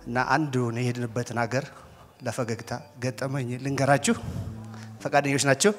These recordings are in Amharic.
እና አንዱን የሄድንበትን ሀገር ለፈገግታ ገጠመኝ ልንገራችሁ። ፈቃደኞች ናቸው?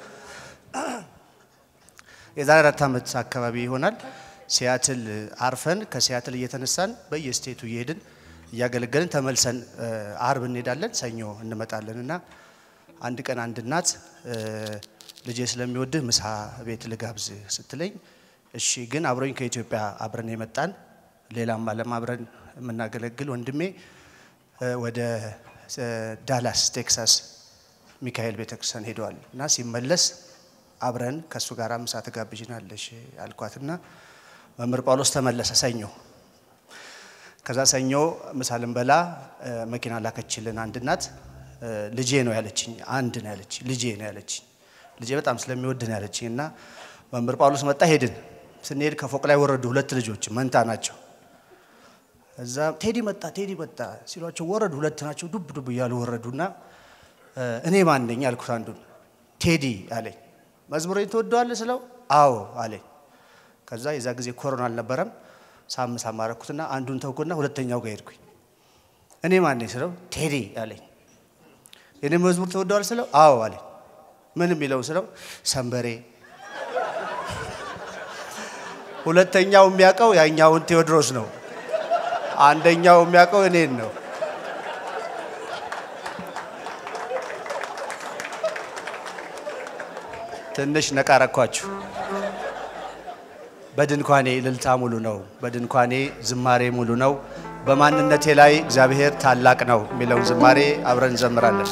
የዛሬ አራት ዓመት አካባቢ ይሆናል። ሲያትል አርፈን ከሲያትል እየተነሳን በየስቴቱ እየሄድን እያገለገልን ተመልሰን አርብ እንሄዳለን፣ ሰኞ እንመጣለን እና አንድ ቀን አንድ እናት ልጄ ስለሚወድህ ምሳ ቤት ልጋብዝ ስትለኝ እሺ፣ ግን አብሮኝ ከኢትዮጵያ አብረን የመጣን ሌላም ዓለም አብረን የምናገለግል ወንድሜ ወደ ዳላስ ቴክሳስ ሚካኤል ቤተክርስቲያን ሄደዋል እና ሲመለስ አብረን ከእሱ ጋር ምሳ ትጋብዥናለሽ አልኳትና መምህር ጳውሎስ ተመለሰ ሰኞ። ከዛ ሰኞ ምሳ ልንበላ መኪና ላከችልን አንድ እናት። ልጄ ነው ያለችኝ፣ አንድ ነው ያለችኝ፣ ልጄ ነው ያለችኝ። ልጄ በጣም ስለሚወድ ነው ያለችኝ እና መምህር ጳውሎስ መጣ፣ ሄድን። ስንሄድ ከፎቅ ላይ ወረዱ ሁለት ልጆች መንታ ናቸው። እዛ ቴዲ መጣ ቴዲ መጣ ሲሏቸው ወረዱ። ሁለት ናቸው። ዱብ ዱብ እያሉ ወረዱና እኔ ማን ነኝ አልኩት አንዱን። ቴዲ አለኝ። መዝሙሬን ትወደዋለህ ስለው አዎ አለኝ። ከዛ የዛ ጊዜ ኮሮና አልነበረም። ሳም ሳም አረኩትና አንዱን ተውኩና ሁለተኛው ጋር ሄድኩኝ። እኔ ማን ነኝ ስለው ቴዲ አለኝ። የኔ መዝሙር ትወደዋለህ ስለው አዎ አለኝ። ምን የሚለው ስለው ሰንበሬ። ሁለተኛው የሚያውቀው ያኛውን ቴዎድሮስ ነው። አንደኛው የሚያውቀው እኔን ነው። ትንሽ ነቃረኳችሁ። በድንኳኔ እልልታ ሙሉ ነው። በድንኳኔ ዝማሬ ሙሉ ነው። በማንነቴ ላይ እግዚአብሔር ታላቅ ነው የሚለውን ዝማሬ አብረን እንዘምራለን።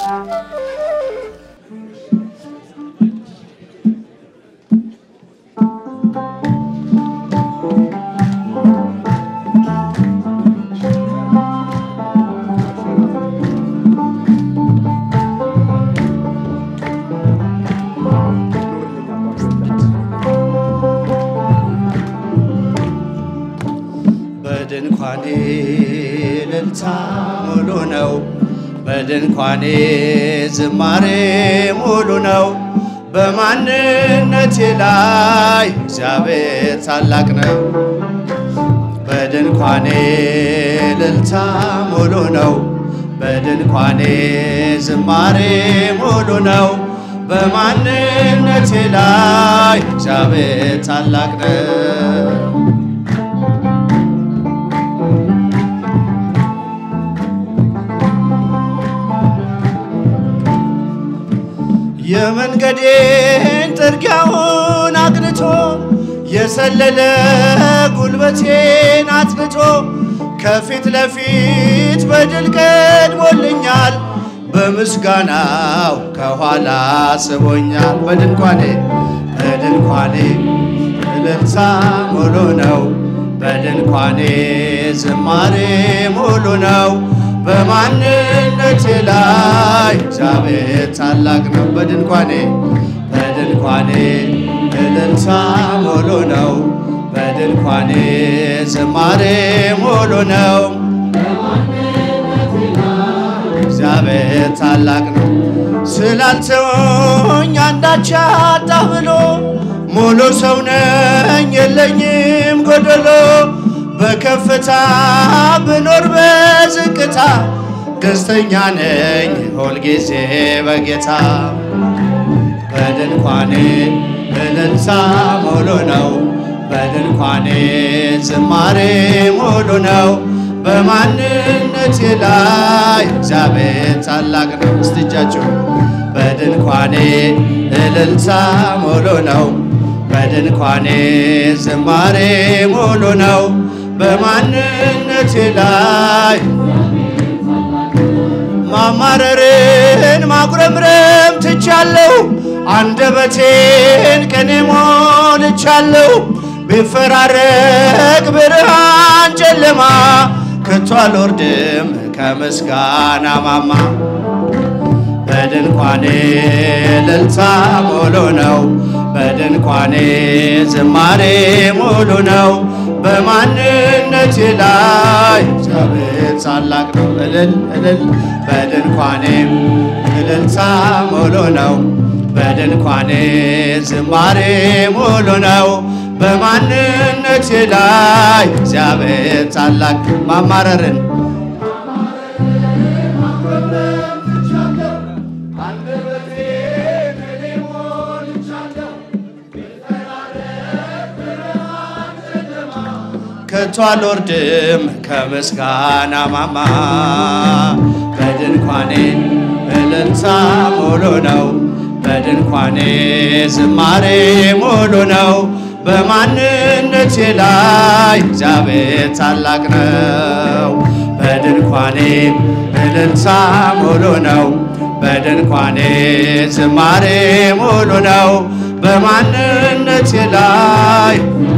በድንኳኔ እልልታ ሙሉ ነው። በድንኳኔ ዝማሬ ሙሉ ነው። በማንነቴ ላይ እግዚአብሔር ታላቅ ነው። በድንኳኔ እልልታ ሙሉ ነው። በድንኳኔ ዝማሬ ሙሉ ነው። በማንነቴ ላይ እግዚአብሔር ታላቅ ነው። የመንገዴን ጥርጊያውን አቅንቶ የሰለለ ጉልበቴን አጥንቶ ከፊት ለፊት በድል ቀድሞልኛል። በምስጋናው ከኋላ ስቦኛል። በድንኳኔ በድንኳኔ እልልታ ሙሉ ነው። በድንኳኔ ዝማሬ ሙሉ ነው። በማንነቴ ላይ እግዚአብሔር ታላቅ ነው። በድንኳኔ በድንኳኔ እልልታ ሙሉ ነው። በድንኳኔ ዝማሬ ሙሉ ነው። እግዚአብሔር ታላቅ ነው። ስላልተወኝ አንዳች አጣሁ ብሎ ሙሉ ሰው ነኝ የለኝም ጎደሎ በከፍታ ብኖር በዝቅታ ደስተኛ ነኝ ሁልጊዜ በጌታ በድንኳኔ እልልታ ሙሉ ነው። በድንኳኔ ዝማሬ ሙሉ ነው። በማንነቴ ላይ እግዚአብሔር ታላቅ ነው። እስቲ እጃችሁ በድንኳኔ እልልታ ሙሉ ነው። በድንኳኔ ዝማሬ ሙሉ ነው። በማንነቴ ላይ ማማረርን ማጉረምረም ትቻለሁ። አንደበቴን ቅኔ ሞልቻለሁ። ቢፈራረቅ ብርሃን ጨለማ ከቶ አልወርድም ከምስጋና ማማ በድንኳኔ እልልታ ሙሉ ነው። በድንኳኔ ዝማሬ ሙሉ ነው። በማንነቴ ላይ እግዚአብሔር ታላቅ ነው። እልል እልል በድንኳኔ እልልታ ሙሉ ነው። በድንኳኔ ዝማሬ ሙሉ ነው። በማንነቴ ላይ እግዚአብሔር ታላቅ ማማረርን ከቶ አልወርድም ከምስጋና ማማ በድንኳኔ እልልታ ሙሉ ነው በድንኳኔ ዝማሬ ሙሉ ነው በማንነቴ ላይ እግዚአብሔር ታላቅ ነው በድንኳኔ እልልታ ሙሉ ነው በድንኳኔ ዝማሬ ሙሉ ነው በማንነቴ ላይ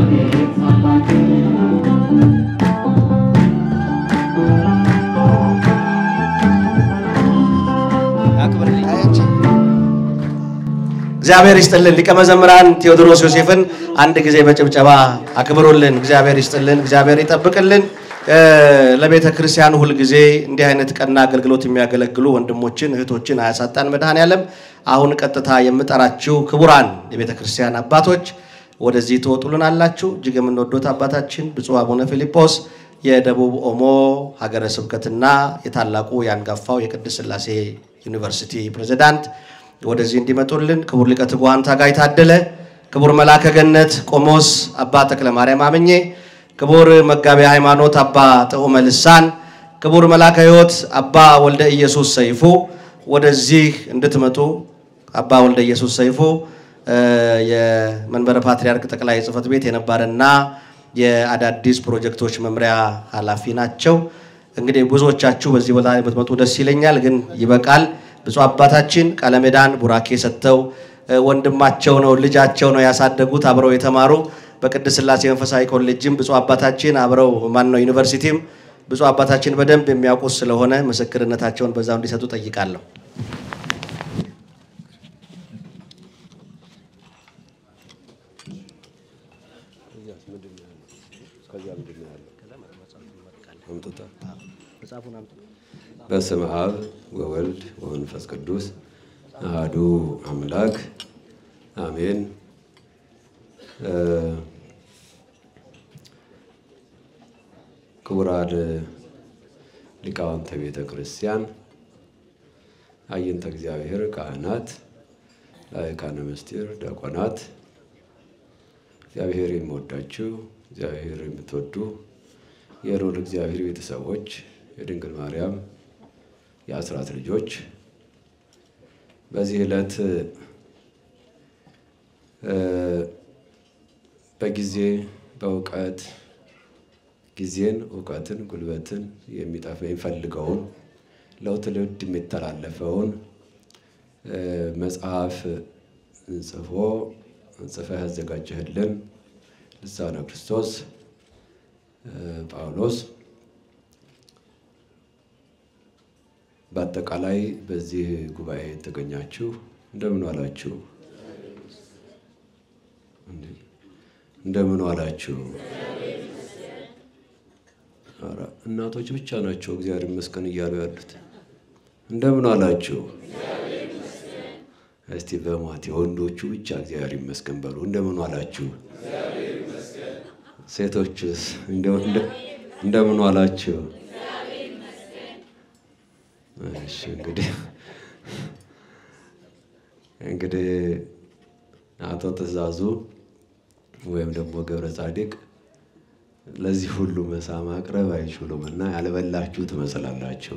እግዚአብሔር ይስጥልን። ሊቀ መዘምራን ቴዎድሮስ ዮሴፍን አንድ ጊዜ በጭብጨባ አክብሩልን። እግዚአብሔር ይስጥልን፣ እግዚአብሔር ይጠብቅልን። ለቤተ ክርስቲያን ሁልጊዜ እንዲህ አይነት ቀና አገልግሎት የሚያገለግሉ ወንድሞችን እህቶችን አያሳጣን መድኃኔዓለም። አሁን ቀጥታ የምጠራችሁ ክቡራን የቤተ ክርስቲያን አባቶች ወደዚህ ትወጡልን አላችሁ። እጅግ የምንወዶት አባታችን ብፁዕ አቡነ ፊልጶስ የደቡብ ኦሞ ሀገረ ስብከትና የታላቁ የአንጋፋው የቅድስት ሥላሴ ዩኒቨርሲቲ ፕሬዚዳንት ወደዚህ እንዲመጡልን ክቡር ሊቀ ትጉሃን ታጋይ ታደለ፣ ክቡር መልአከ ገነት ቆሞስ አባ ተክለ ማርያም አመኜ፣ ክቡር መጋቤ ሃይማኖት አባ ጥዑመ ልሳን፣ ክቡር መልአከ ሕይወት አባ ወልደ ኢየሱስ ሰይፉ ወደዚህ እንድትመጡ አባ ወልደ ኢየሱስ ሰይፉ የመንበረ ፓትርያርክ ጠቅላይ ጽሕፈት ቤት የነባረና የአዳዲስ ፕሮጀክቶች መምሪያ ኃላፊ ናቸው። እንግዲህ ብዙዎቻችሁ በዚህ ቦታ ላይ ብትመጡ ደስ ይለኛል፣ ግን ይበቃል። ብፁዕ አባታችን ቃለ ምዕዳን ቡራኬ ሰጥተው ወንድማቸው ነው ልጃቸው ነው ያሳደጉት አብረው የተማሩ በቅድስት ሥላሴ መንፈሳዊ ኮሌጅም ብፁዕ አባታችን አብረው ማን ነው ዩኒቨርሲቲም ብፁዕ አባታችን በደንብ የሚያውቁት ስለሆነ ምስክርነታቸውን በዛው እንዲሰጡ ጠይቃለሁ። በስመ አብ ወወልድ ወመንፈስ ቅዱስ አሐዱ አምላክ አሜን። ክቡራን ሊቃውንተ ቤተ ክርስቲያን፣ አይንተ እግዚአብሔር ካህናት፣ ላይካነ ምስጢር ዲያቆናት፣ እግዚአብሔር የሚወዳችሁ እግዚአብሔር የምትወዱ የልዑል እግዚአብሔር ቤተሰቦች የድንግል ማርያም የአስራት ልጆች በዚህ ዕለት በጊዜ በእውቀት ጊዜን እውቀትን ጉልበትን የሚጠፋ የሚፈልገውን ለትውልድ የሚተላለፈውን መጽሐፍ ጽፎ ጽፈህ ያዘጋጀህልን ልሳነ ክርስቶስ ጳውሎስ በአጠቃላይ በዚህ ጉባኤ የተገኛችሁ እንደምን ዋላችሁ? እንደምን ዋላችሁ? ኧረ እናቶች ብቻ ናቸው እግዚአብሔር ይመስገን እያሉ ያሉት። እንደምን ዋላችሁ? እስቲ በማቴ ወንዶቹ ብቻ እግዚአብሔር ይመስገን በሉ። እንደምን ዋላችሁ? ሴቶችስ እንደምን ዋላችሁ? እሺ እንግዲህ እንግዲህ አቶ ትእዛዙ ወይም ደግሞ ገብረ ጻዲቅ ለዚህ ሁሉ ምሳ ማቅረብ አይችሉም እና ያልበላችሁ ትመስላላችሁ።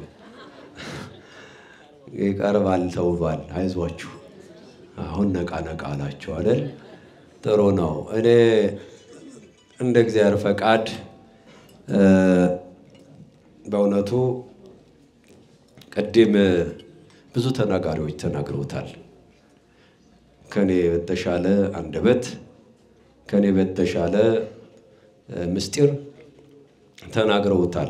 ይቀርባል፣ ተውቧል። አይዟችሁ አሁን ነቃ ነቃ አላችሁ አይደል? ጥሩ ነው። እኔ እንደ እግዚአብሔር ፈቃድ በእውነቱ ቅድም ብዙ ተናጋሪዎች ተናግረውታል። ከኔ በተሻለ አንደበት ከኔ በተሻለ ምስጢር ተናግረውታል።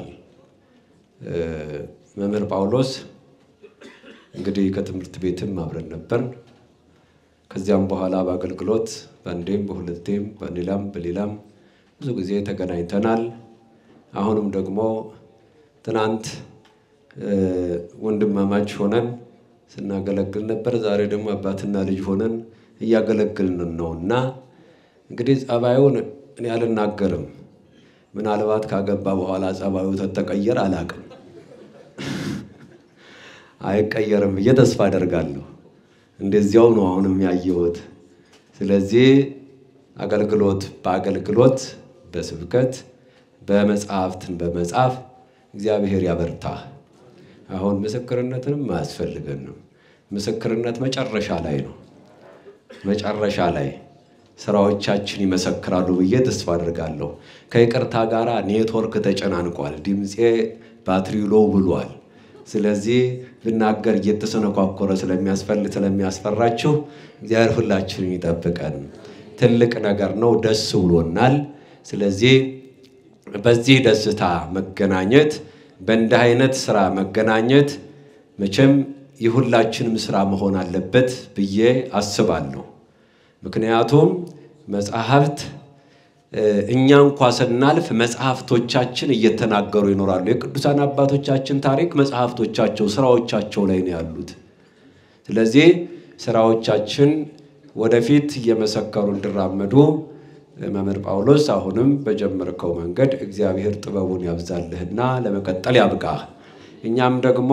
መምህር ጳውሎስ እንግዲህ ከትምህርት ቤትም አብረን ነበርን። ከዚያም በኋላ በአገልግሎት በአንዴም በሁለቴም በሌላም በሌላም ብዙ ጊዜ ተገናኝተናል። አሁንም ደግሞ ትናንት ወንድማማች ሆነን ስናገለግል ነበር። ዛሬ ደግሞ አባትና ልጅ ሆነን እያገለግልን ነው እና እንግዲህ ጸባዩን እኔ አልናገርም። ምናልባት ካገባ በኋላ ጸባዩ ተተቀየር አላቅም። አይቀየርም ብዬ ተስፋ አደርጋለሁ። እንደዚያው ነው አሁንም ያየሁት። ስለዚህ አገልግሎት በአገልግሎት በስብከት በመጽሐፍትን በመጻፍ እግዚአብሔር ያበርታህ። አሁን ምስክርነትንም አያስፈልገንም። ምስክርነት መጨረሻ ላይ ነው። መጨረሻ ላይ ስራዎቻችን ይመሰክራሉ ብዬ ተስፋ አድርጋለሁ። ከይቅርታ ጋር ኔትወርክ ተጨናንቋል። ድምፄ ባትሪ ሎው ብሏል። ስለዚህ ብናገር እየተሰነኳኮረ ስለሚያስፈልግ ስለሚያስፈራችሁ እግዚአብሔር ሁላችንም ይጠብቀን። ትልቅ ነገር ነው። ደስ ብሎናል። ስለዚህ በዚህ ደስታ መገናኘት፣ በእንዲህ አይነት ስራ መገናኘት መቼም የሁላችንም ስራ መሆን አለበት ብዬ አስባለሁ። ምክንያቱም መጽሐፍት እኛ እንኳ ስናልፍ መጽሐፍቶቻችን እየተናገሩ ይኖራሉ። የቅዱሳን አባቶቻችን ታሪክ መጽሐፍቶቻቸው፣ ስራዎቻቸው ላይ ነው ያሉት። ስለዚህ ስራዎቻችን ወደፊት እየመሰከሩ እንዲራመዱ መምህር ጳውሎስ አሁንም በጀመርከው መንገድ እግዚአብሔር ጥበቡን ያብዛልህና ለመቀጠል ያብቃህ። እኛም ደግሞ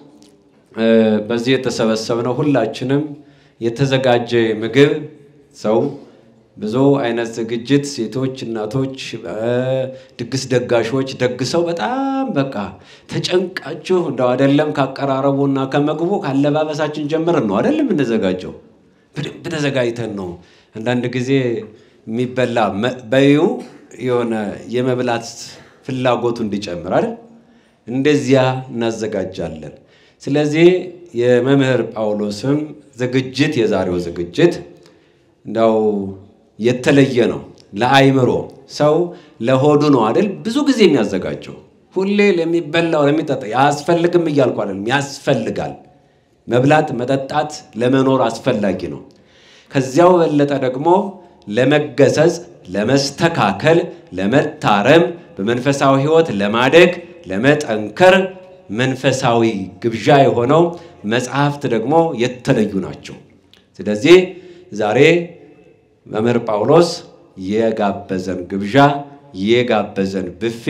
በዚህ የተሰበሰብነው ሁላችንም የተዘጋጀ ምግብ ሰው ብዙ አይነት ዝግጅት ሴቶች፣ እናቶች፣ ድግስ ደጋሾች ደግሰው በጣም በቃ ተጨንቃችሁ እንደው አይደለም ካቀራረቡና ከምግቡ ካለባበሳችን ጀምረን ነው አይደለም የምንዘጋጀው። በደንብ ተዘጋጅተን ነው። አንዳንድ ጊዜ የሚበላ በዩ የሆነ የመብላት ፍላጎቱ እንዲጨምር አይደል እንደዚያ እናዘጋጃለን። ስለዚህ የመምህር ጳውሎስም ዝግጅት የዛሬው ዝግጅት እንዳው የተለየ ነው። ለአይምሮ ሰው ለሆዱ ነው አይደል ብዙ ጊዜ የሚያዘጋጀው ሁሌ ለሚበላው ለሚጠጣ ያስፈልግም እያልኩ አይደለም፣ ያስፈልጋል። መብላት መጠጣት ለመኖር አስፈላጊ ነው። ከዚያው በለጠ ደግሞ ለመገሰጽ፣ ለመስተካከል፣ ለመታረም፣ በመንፈሳዊ ሕይወት ለማደግ፣ ለመጠንከር መንፈሳዊ ግብዣ የሆነው መጽሐፍት ደግሞ የተለዩ ናቸው። ስለዚህ ዛሬ መምህር ጳውሎስ የጋበዘን ግብዣ የጋበዘን ብፌ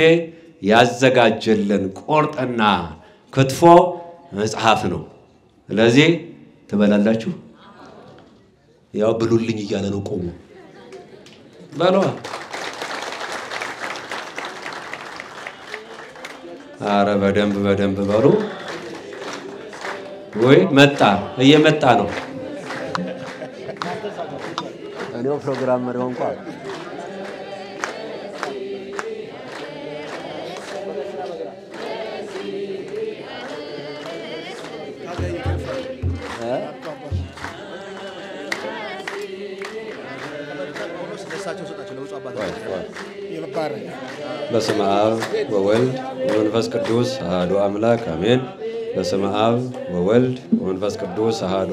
ያዘጋጀልን ቁርጥና ክትፎ መጽሐፍ ነው። ስለዚህ ትበላላችሁ። ያው ብሉልኝ እያለ ነው። ቆሙ በሏ። አረ በደንብ በደንብ በሉ። ወይ መጣ፣ እየመጣ ነው። እኔው ፕሮግራም መሪው እንኳ በስመ አብ ወወልድ ወመንፈስ ቅዱስ አሐዱ አምላክ አሜን። በስመ አብ ወወልድ ወመንፈስ ቅዱስ አሐዱ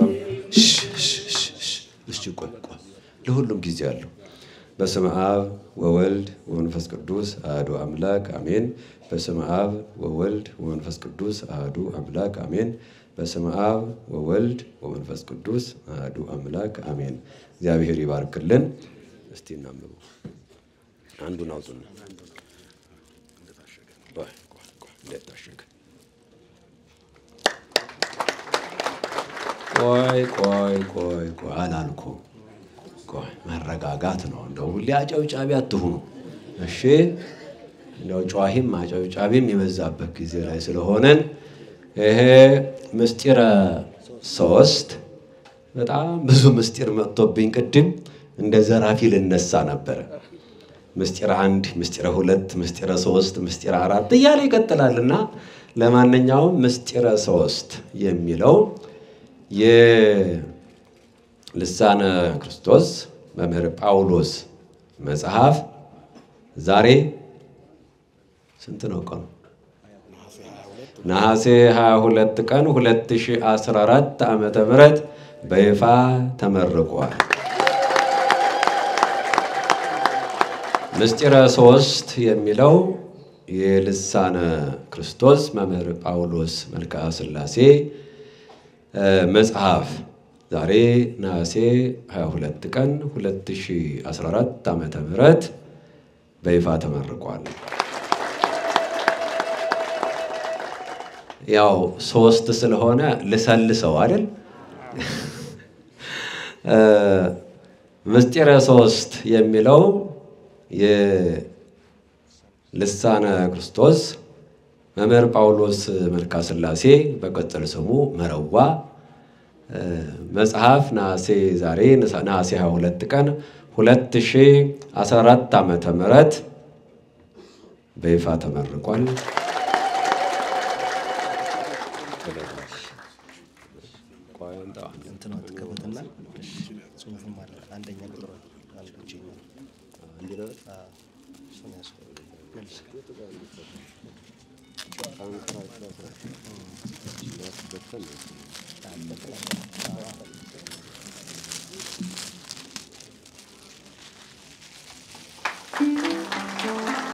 እሺ፣ ቆይ ቆይ፣ ለሁሉም ጊዜ አለው። በስመ አብ ወወልድ ወመንፈስ ቅዱስ አሐዱ አምላክ አሜን። በስመ አብ ወወልድ ወመንፈስ ቅዱስ አሐዱ አምላክ አሜን። በስመ አብ ወወልድ ወመንፈስ ቅዱስ አሐዱ አምላክ አሜን። እግዚአብሔር ይባርክልን። እስቲ እናንብቡ። አንዱን አውጡና ቆይ ቆይ ቆይ፣ እንዳይታሸግ ቆይ ቆይ ቆይ ቆይ አላልኩም። ቆይ መረጋጋት ነው። እንደው ሁሌ አጨብጫቢ አትሁኑ እሺ። እንደው ጨዋሂም አጨብጫቢም የበዛበት ጊዜ ላይ ስለሆነን ይሄ ምስጢረ ሶስት በጣም ብዙ ምስጢር መጥቶብኝ ቅድም እንደ ዘራፊ ልነሳ ነበረ። ምስጢረ አንድ፣ ምስጢረ ሁለት፣ ምስጢረ ሶስት፣ ምስጢረ አራት እያለ ይቀጥላልና ለማንኛውም ምስጢረ ሶስት የሚለው የልሳነ ክርስቶስ መምህር ጳውሎስ መጽሐፍ ዛሬ ስንት ነው ቀኑ? ነሐሴ 22 ቀን 2014 ዓመተ ምህረት በይፋ ተመርቋል። ምስጢረ ሶስት የሚለው የልሳነ ክርስቶስ መምህር ጳውሎስ መልክዓ ሥላሴ መጽሐፍ ዛሬ ነሐሴ 22 ቀን 2014 ዓመተ ምህረት በይፋ ተመርቋል። ያው ሶስት ስለሆነ ልሰልሰው አይደል? ምስጢረ ሶስት የሚለው ልሳነ ክርስቶስ መምህር ጳውሎስ መልካ ሥላሴ በቅጽል ስሙ መረዋ መጽሐፍ ነሐሴ ዛሬ ነሐሴ 22 ቀን 2014 ዓመተ ምህረት በይፋ ተመርቋል።